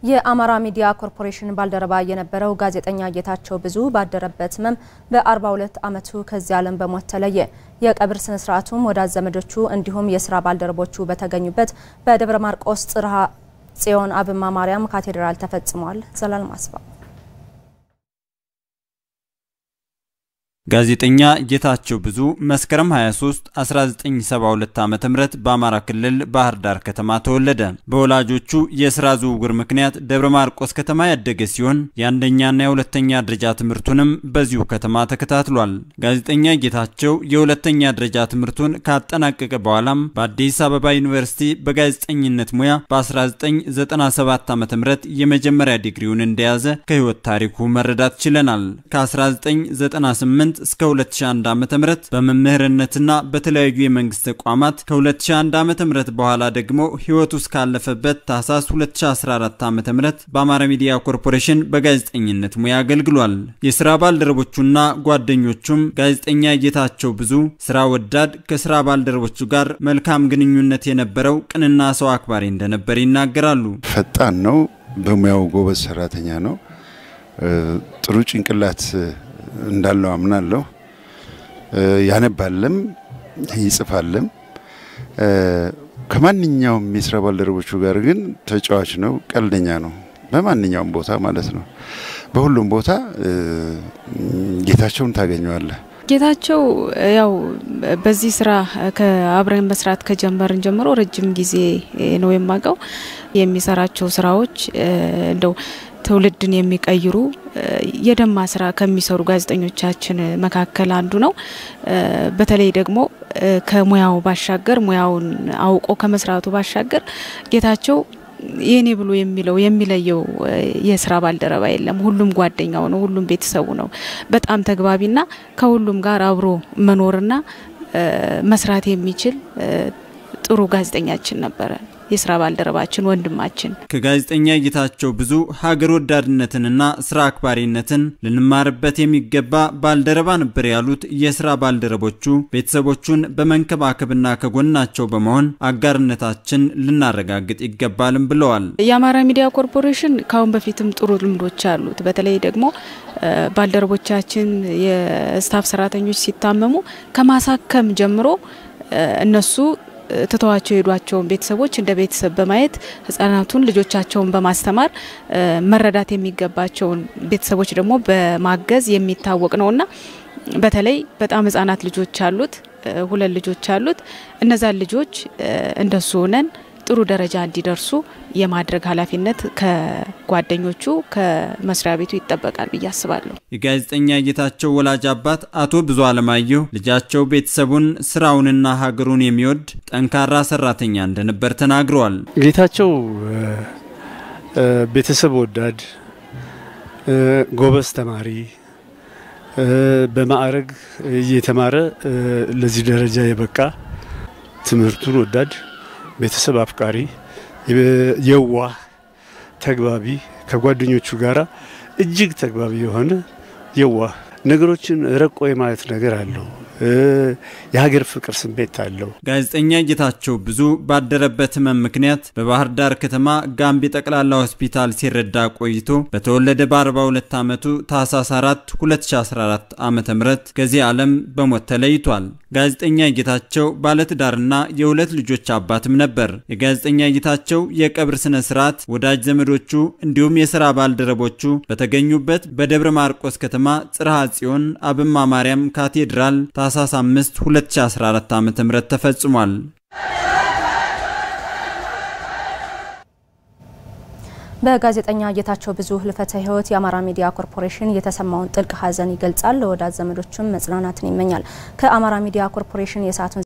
የአማራ ሚዲያ ኮርፖሬሽን ባልደረባ የነበረው ጋዜጠኛ ጌታቸው ብዙ ባደረበት ሕመም በ42 ዓመቱ ከዚህ ዓለም በሞት ተለየ። የቀብር ስነ ስርዓቱም ወዳጅ ዘመዶቹ እንዲሁም የስራ ባልደረቦቹ በተገኙበት በደብረ ማርቆስ ጽርሐ ጽዮን አብማ ማርያም ካቴድራል ተፈጽሟል። ዘላለም አስፋው ጋዜጠኛ ጌታቸው ብዙ መስከረም 23 1972 ዓ.ም በአማራ ክልል ባህር ዳር ከተማ ተወለደ። በወላጆቹ የስራ ዝውውር ምክንያት ደብረ ማርቆስ ከተማ ያደገ ሲሆን የአንደኛና የሁለተኛ ደረጃ ትምህርቱንም በዚሁ ከተማ ተከታትሏል። ጋዜጠኛ ጌታቸው የሁለተኛ ደረጃ ትምህርቱን ካጠናቀቀ በኋላም በአዲስ አበባ ዩኒቨርሲቲ በጋዜጠኝነት ሙያ በ1997 ዓ.ም የመጀመሪያ ዲግሪውን እንደያዘ ከህይወት ታሪኩ መረዳት ችለናል። ከ1998 እስከ 2001 ዓ.ም በመምህርነትና በተለያዩ የመንግስት ተቋማት ከ2001 ዓ.ም በኋላ ደግሞ ህይወቱ እስካለፈበት ታህሳስ 2014 ዓ.ም በአማራ ሚዲያ ኮርፖሬሽን በጋዜጠኝነት ሙያ አገልግሏል። የስራ ባልደረቦቹና ጓደኞቹም ጋዜጠኛ ጌታቸው ብዙ ስራ ወዳድ፣ ከስራ ባልደረቦቹ ጋር መልካም ግንኙነት የነበረው ቅንና ሰው አክባሪ እንደነበር ይናገራሉ። ፈጣን ነው። በሙያው ጎበዝ ሰራተኛ ነው። ጥሩ ጭንቅላት እንዳለው አምናለሁ። ያነባለም ይጽፋለም። ከማንኛውም የስራ ባልደረቦቹ ጋር ግን ተጫዋች ነው፣ ቀልደኛ ነው። በማንኛውም ቦታ ማለት ነው። በሁሉም ቦታ ጌታቸውን ታገኘዋለህ። ጌታቸው ያው በዚህ ስራ ከአብረን መስራት ከጀመርን ጀምሮ ረጅም ጊዜ ነው የማውቀው። የሚሰራቸው ስራዎች እንደው ትውልድን የሚቀይሩ የደማ ስራ ከሚሰሩ ጋዜጠኞቻችን መካከል አንዱ ነው። በተለይ ደግሞ ከሙያው ባሻገር ሙያውን አውቆ ከመስራቱ ባሻገር ጌታቸው የኔ ብሎ የሚለው የሚለየው የስራ ባልደረባ የለም። ሁሉም ጓደኛው ነው። ሁሉም ቤተሰቡ ነው። በጣም ተግባቢና ከሁሉም ጋር አብሮ መኖርና መስራት የሚችል ጥሩ ጋዜጠኛችን ነበረ። የስራ ባልደረባችን ወንድማችን ከጋዜጠኛ ጌታቸው ብዙ ሀገር ወዳድነትንና ስራ አክባሪነትን ልንማርበት የሚገባ ባልደረባ ነበር ያሉት የስራ ባልደረቦቹ ቤተሰቦቹን በመንከባከብና ከጎናቸው በመሆን አጋርነታችን ልናረጋግጥ ይገባልም ብለዋል። የአማራ ሚዲያ ኮርፖሬሽን ካሁን በፊትም ጥሩ ልምዶች አሉት። በተለይ ደግሞ ባልደረቦቻችን የስታፍ ሰራተኞች ሲታመሙ ከማሳከም ጀምሮ እነሱ ትተዋቸው የሄዷቸውን ቤተሰቦች እንደ ቤተሰብ በማየት ህጻናቱን ልጆቻቸውን በማስተማር መረዳት የሚገባቸውን ቤተሰቦች ደግሞ በማገዝ የሚታወቅ ነውና በተለይ በጣም ህጻናት ልጆች አሉት፣ ሁለት ልጆች አሉት። እነዛን ልጆች እንደሱ ሆነን ጥሩ ደረጃ እንዲደርሱ የማድረግ ኃላፊነት ከጓደኞቹ ከመስሪያ ቤቱ ይጠበቃል ብዬ አስባለሁ። የጋዜጠኛ ጌታቸው ወላጅ አባት አቶ ብዙ አለማየሁ ልጃቸው ቤተሰቡን ስራውንና ሀገሩን የሚወድ ጠንካራ ሰራተኛ እንደነበር ተናግረዋል። ጌታቸው ቤተሰብ ወዳድ፣ ጎበዝ ተማሪ፣ በማዕረግ እየተማረ ለዚህ ደረጃ የበቃ ትምህርቱን ወዳድ ቤተሰብ አፍቃሪ፣ የዋህ፣ ተግባቢ ከጓደኞቹ ጋራ እጅግ ተግባቢ የሆነ የዋህ ነገሮችን ረቆ የማየት ነገር አለው። የሀገር ፍቅር ስሜት አለው። ጋዜጠኛ ጌታቸው ብዙ ባደረበት ህመም ምክንያት በባህር ዳር ከተማ ጋምቢ ጠቅላላ ሆስፒታል ሲረዳ ቆይቶ በተወለደ በ42 ዓመቱ ታህሳስ 4 2014 ዓ ም ከዚህ ዓለም በሞት ተለይቷል። ጋዜጠኛ ጌታቸው ባለትዳርና የሁለት ልጆች አባትም ነበር። የጋዜጠኛ ጌታቸው የቀብር ስነ ስርዓት ወዳጅ ዘመዶቹ እንዲሁም የሥራ ባልደረቦቹ በተገኙበት በደብረ ማርቆስ ከተማ ጽርሐ ጽዮን አብማ ማርያም ካቴድራል ታህሳስ 5 2014 ዓ.ም ተፈጽሟል። በጋዜጠኛ ጌታቸው ብዙ ህልፈተ ህይወት የአማራ ሚዲያ ኮርፖሬሽን የተሰማውን ጥልቅ ሐዘን ይገልጻል። ለወዳጅ ዘመዶችም መጽናናትን ይመኛል። ከአማራ ሚዲያ ኮርፖሬሽን የሰዓቱን